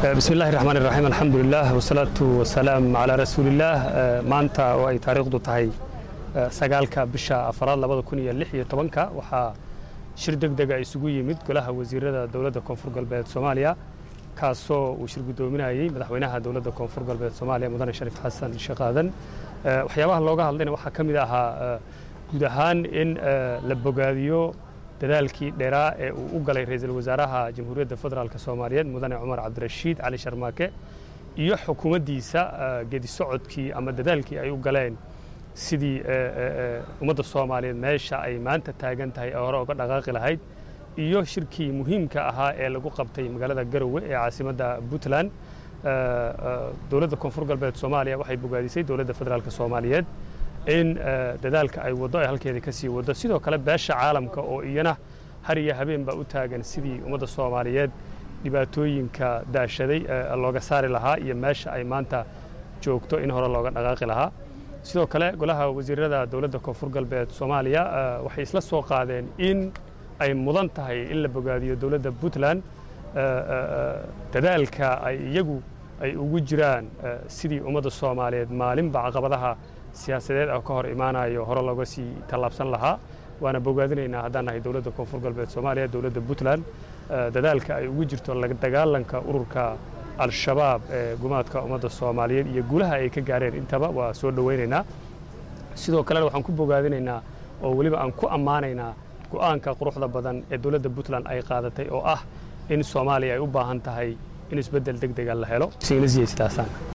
bismi illahi raxmaan iraxiim alxamdulilah wasalaatu wasalaam calaa rasuulillaah maanta oo ay taariikhdu tahay sagaalka bisha afaraad labada kun iyo lix iyo tobanka waxaa shir deg dega isugu yimid golaha wasiirada dowladda koonfur galbeed soomaaliya kaasoo uu shir guddoominayey madaxweynaha dowladda koonfur galbeed soomaaliya mudane shariif xasan sheekh aadan waxyaabaha looga hadlayna waxaa ka mid ahaa guud ahaan in la bogaadiyo dadaalkii dheeraa ee uu u galay ra'iisul wasaaraha jamhuuriyadda federaalk soomaaliyeed mudane cumar cabdirashiid cali sharmaake iyo xukuumaddiisa gedi socodkii ama dadaalkii ay u galeen sidii ummadda soomaaliyeed meesha ay maanta taagan tahay ee hore uga dhaqaaqi lahayd iyo shirkii muhiimka ahaa ee lagu qabtay magaalada garowe ee caasimadda puntland dowladda koonfur galbeed soomaaliya waxay bogaadisay dowladda federaalk soomaaliyeed in dadaalka ay waddo ay halkeeda ka sii waddo sidoo kale beesha caalamka oo iyana har iyo habeen baa u taagan sidii ummadda soomaaliyeed dhibaatooyinka daashaday looga saari lahaa iyo meesha ay maanta joogto in hore looga dhaqaaqi lahaa sidoo kale golaha wasiirada dowladda koonfur galbeed soomaaliya waxay isla soo qaadeen in ay mudan tahay in la bogaadiyo dowladda puntland dadaalka ay iyagu ay ugu jiraan sidii ummadda soomaaliyeed maalinba caqabadaha siyaasadeed oo ka hor imaanayo hore looga sii tallaabsan lahaa waana bogaadinaynaa haddaan nahay dowladda koonfur galbeed soomaaliya dowladda puntland dadaalka ay ugu jirto dagaalanka ururka al-shabaab ee gumaadka ummadda soomaaliyeed iyo guulaha ay ka gaareen intaba waa soo dhowaynaynaa sidoo kalena waxaan ku bogaadinaynaa oo weliba aan ku ammaanaynaa go'aanka quruxda badan ee dowladda puntland ay qaadatay oo ah in soomaaliya ay u baahan tahay in isbeddel deg dega la helo